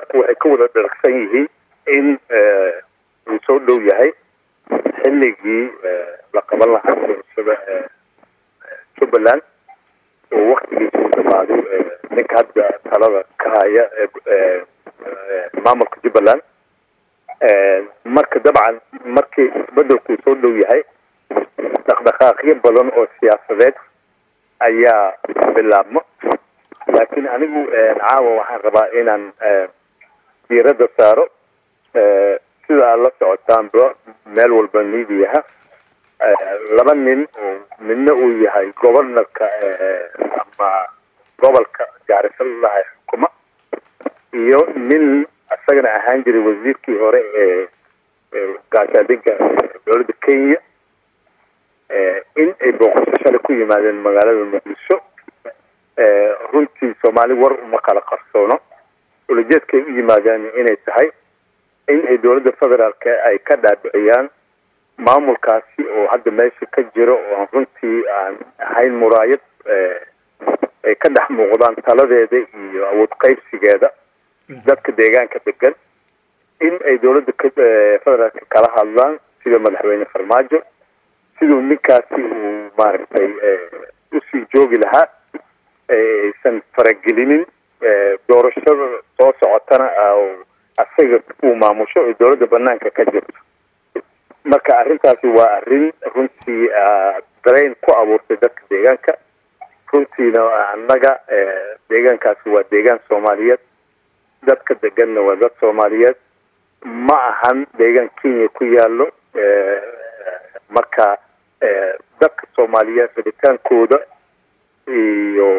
dadku waxay ka wada dharagsan yihiin in uu soo dhow yahay xilligii la qaban lahaa doorashada jubbaland oo waktigiisa u dhamaaday ninka hadda talada ka haya maamulka jubbaland marka dabcan markii isbedelku soo dhow yahay dhaqdhaqaaqyo badan oo siyaasadeed ayaa bilaabmo laakiin anigu caawa waxaan rabaa inaan diiradda saaro sida aad la socotaanba meel walba midiyaha laba nin oo midna uu yahay gobornarka ama gobolka gaarisaladaha xukuma iyo nin isagana ahaan jiray wasiirkii hore ee gaashaadinka dowladda kenya in ay booqasho shalay ku yimaadeen magaalada muqdisho runtii soomaali war uma kala qarsoono ulajeedkay u yimaadeen inay tahay in ay dowladda federaalka ay ka dhaadhiciyaan maamulkaasi oo hadda meesha ka jiro oo runtii aan ahayn muraayad ay ka dhex muuqdaan taladeeda iyo awood qaybsigeeda dadka deegaanka degan in ay dowladda federaalka kala hadlaan sida madaxweyne farmaajo siduu ninkaasi uu maaragtay usii joogi lahaa aysan faragelinin doorashada soo socotana asaga uu maamusho oo dowladda banaanka ka jirto marka arrintaasi waa arrin runtii dareen ku abuurtay dadka deegaanka runtiina annaga deegaankaasi waa deegaan soomaaliyeed dadka deganna waa dad soomaaliyeed ma ahan deegaan kenya ku yaalo marka dadka soomaaliyeed rabitaankooda iyo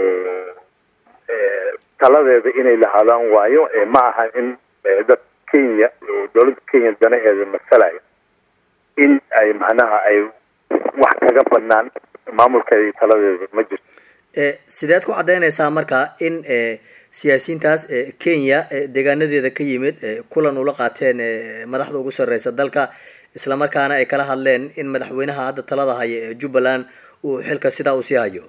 taladeeda inay lahaadaan waayo ma aha in dad kenya oo dowladda kenya danaheeda masalaya in ay macnaha ay wax kaga banaan maamulkeeda iyo taladeeda ma jirto sideed ku caddaynaysaa marka in siyaasiyiintaas kenya deegaanadeeda ka yimid kulan ula qaateen madaxda ugu sarreysa dalka islamarkaana ay kala hadleen in madaxweynaha hadda talada haya ee jubbaland uu xilka sidaa usii hayo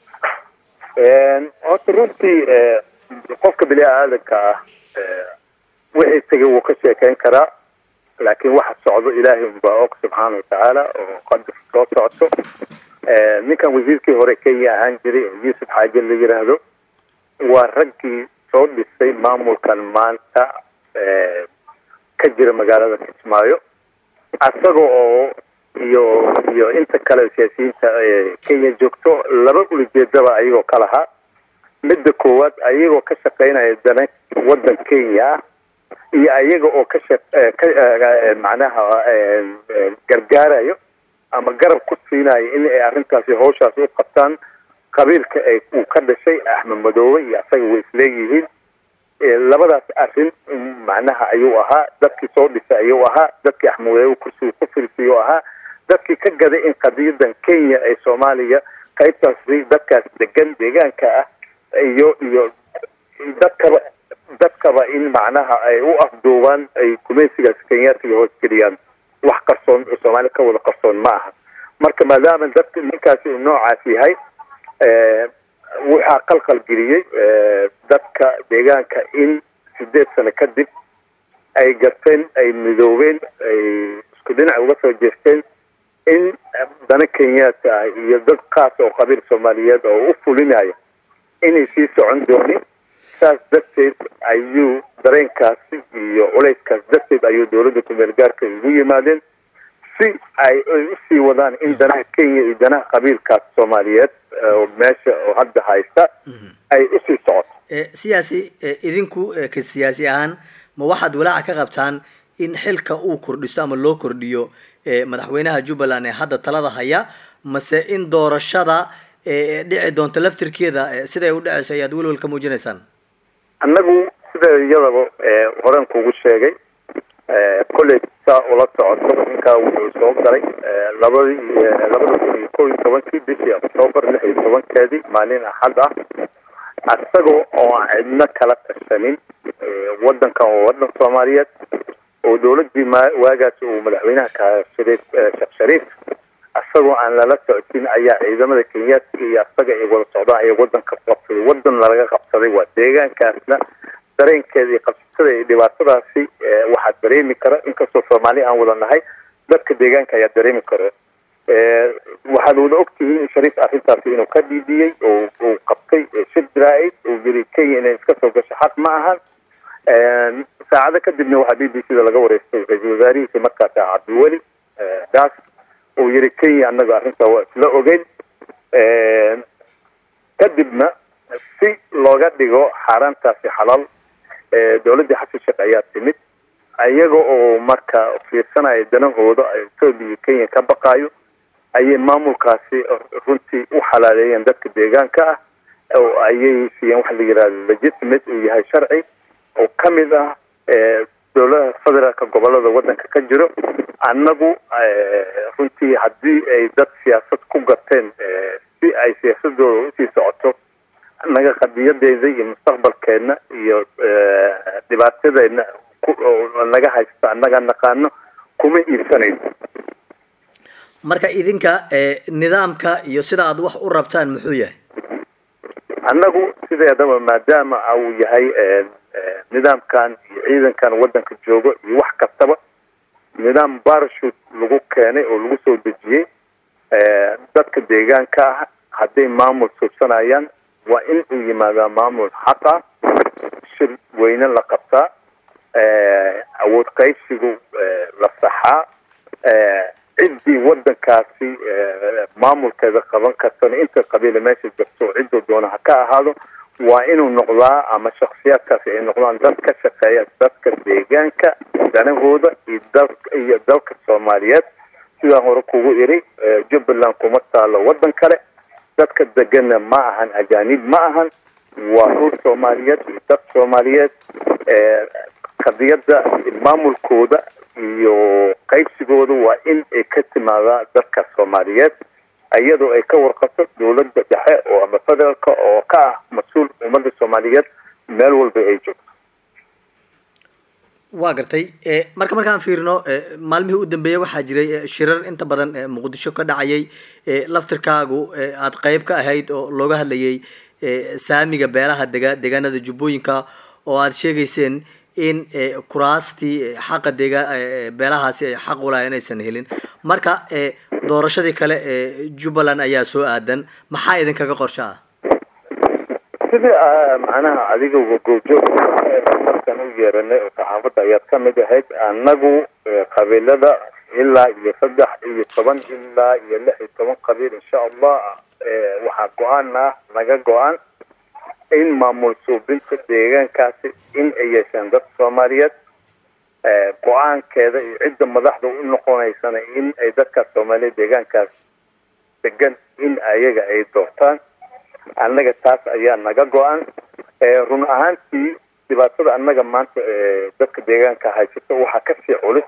horta runtii qofka bini aadanka ah wixii tegay wuu ka sheekeyn karaa laakiin waxa socdo ilaahay unbaa og subxaana watacaala oo qadar soo socoto ninkan wasiirkii hore kenya ahaan jiray oo yuusuf xaaje la yiraahdo waa raggii soo dhisay maamulkan maanta ka jira magaalada kismaayo asaga oo iyo iyo inta kale siyaasiyiinta kenya joogto laba ulajeedaba ayagoo ka lahaa midda koowaad ayagoo ka shaqeynaya dana waddan kenya ah iyo ayaga oo ka shaq ka macnaha gargaarayo ama garab ku siinayo in ay arrintaasi hawshaas u qabtaan qabiilka ay uu ka dhashay axmed madoobe iyo asaga way isleeyihiin labadaas arrin macnaha ayuu ahaa dadkii soo dhisay ayuu ahaa dadkii axmed madoobe kursiga ku firisayuu ahaa dadkii ka gaday in qadiyadan kenya ay soomaaliya qaybtaas dadkaas degan deegaanka ah iyo iyo dadkaba dadkaba in macnaha ay u afduubaan ay gumaysigaas kenyaatiga hoosgeliyaan wax qarsoon oo soomaali ka wada qarsoon ma aha marka maadaama dadka ninkaasi uu noocaas yahay waxaa qalqal geliyey dadka deegaanka in sideed sano kadib ay garteen ay midoobeen ay isku dhinac uga soo jeesteen in dana kenyaata ah iyo dad kaas oo qabiil soomaaliyeed oo u fulinaya inay sii socon doonin saas darteed ayuu dareenkaasi iyo culayskaas darteed ayuu dowladda kumeel gaarka ugu yimaadeen si ay usii wadaan in danaha kenya iyo danaha qabiilkaas soomaaliyeed oo meesha oo hadda haysta ay usii socoto siyaasi idinku ka siyaasi ahaan ma waxaad walaaca ka qabtaan in xilka uu kordhisto ama loo kordhiyo madaxweynaha jubbaland ee hadda talada haya mase in doorashada dhici doonto laftirkeeda siday u dhaceyso ayaad welwel ka muujinaysaan annagu sida iyadaba horen kugu sheegay kolley saa ula socoto ninkaa wuxuu soo galay labadii labada kun iyo kow iyo tobankii bishii octoobar lix iyo tobankeedii maalin axad ah isagoo oo aan cidno kala tashanin waddankan waa waddan soomaaliyeed oo dowladdii ma waagaas uu madaxweynaha ka shariif sheekh shariif isagoo aan lala socodin ayaa ciidamada kenyaadka iyo asaga ay wada socdaan ayaa waddanka qabsaday waddan lalaga qabsaday waa deegaankaasna dareenkeeda iyo qabsatada iyo dhibaatadaasi waxaa dareemi kara inkastoo soomaali aan wada nahay dadka deegaanka ayaa dareemi karo waxaad wada ogtihiin in shariif arrintaasi inuu ka dhiidiyey oo uu qabtay shir jaraa'id uu yiri kenya inay iska soo gasho xaq ma ahan saacado kadibna waxaa b b c da laga wareystay ra-iisul wasaarihiisi markaasi cabdiweli daas uu yiri kenya annaga arrintaa waa isla ogeyn kadibna si looga dhigo xaaraantaasi xalaal dowladdii xasan sheekh ayaa timid iyaga oo marka fiirsanaya danahooda etoobiya iyo kenya ka baqaayo ayay maamulkaasi runtii u xalaaleeyeen dadka deegaanka ah oo ayay siiyeen waxa la yihahdo legitimate uu yahay sharci oo ka mid ah dowladaha federaalka gobolada waddanka ka jiro annagu runtii haddii ay dad siyaasad ku gateen si ay siyaasadooda usii socoto naga qadiyadeeda iyo mustaqbalkeedna iyo dhibaatadeedna naga haysto annaga naqaano kuma iibsanayso marka idinka nidaamka iyo sida aad wax u rabtaan muxuu yahay annagu sideedaba maadaama uu yahay nidaamkan iyo ciidankan waddanka joogo iyo wax kastaba nidaam barashut lagu keenay oo lagu soo dejiyey dadka deegaanka ah hadday maamul suubsanayaan waa in uu yimaadaa maamul xaq ah shir weyne la qabtaa awood qaybsigu la saxaa ciddii waddankaasi maamulkeeda qaban kartana inta qabiila meesha jirto cidduu doona ha ka ahaado waa inuu noqdaa ama shaksiyaadkaasi ay noqdaan dad ka shaqeeya dadka deegaanka danahooda iyo dal iyo dalka soomaaliyeed sidaan hore kugu iri jubbaland kuma taalo waddan kale dadka degana ma ahan ajaanib ma ahan waa dhul soomaaliyeed iyo dad soomaaliyeed qadiyadda maamulkooda iyo qaybsigooda waa in ay ka timaadaa dadka soomaaliyeed iyadoo ay ka warqabto dowladda dhexe oo ama federaalka oo ka ah mas-uul ummadda soomaaliyeed meel walba ay joogto waa gartay marka markaan fiirino maalmihii u dambeeyey waxaa jiray shirar inta badan muqdisho ka dhacayay laftirkaagu aada qeyb ka ahayd oo looga hadlayay saamiga beelaha dega deegaanada jubbooyinka oo aada sheegayseen in kuraastii xaqa dega beelahaasi ay xaq ulahay inaysan helin marka doorashadii kale ee jubbaland ayaa soo aadan maxaa idinkaga qorsho ah sidii macnaha adiga goobjoog markan u yeeranay oo saxaafadda ayaad ka mid ahayd annagu qabiilada ilaa iyo saddex iyo toban ilaa iyo lix iyo toban qabiil insha allah waxaa go-aan ah naga go-aan in maamul suubinta deegaankaasi in ay yeesheen dad soomaaliyeed go-aankeeda iyo cidda madaxda u noqonaysana in ay dadkaas soomaaliyeed deegaankaas degan in ayaga ay doortaan annaga taas ayaa naga go-an run ahaantii dhibaatada annaga maanta dadka deegaanka haysato waxaa kasii culus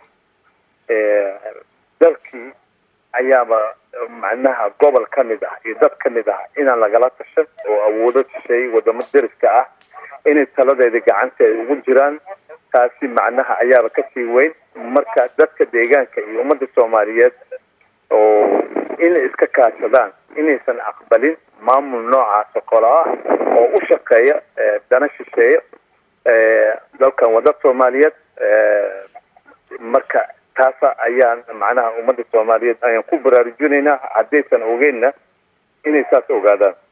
dalkii ayaaba macnaha gobol ka mid ah iyo dad ka mid ah inaan lagala tashan oo awoodo shisheey wadamo deriska ah inay taladeeda gacanta ay ugu jiraan taasi macnaha ayaaba kasii weyn marka dadka deegaanka iyo ummadda soomaaliyeed oo inay iska kaashadaan inaysan aqbalin maamul noocaas oo kale ah oo u shaqeeya dana shisheeya dalkan waa dad soomaaliyeed marka taasa ayaan macnaha ummadda soomaaliyeed ayaan ku baraarujinaynaa haddaysan ogeynna inay saas ogaadaan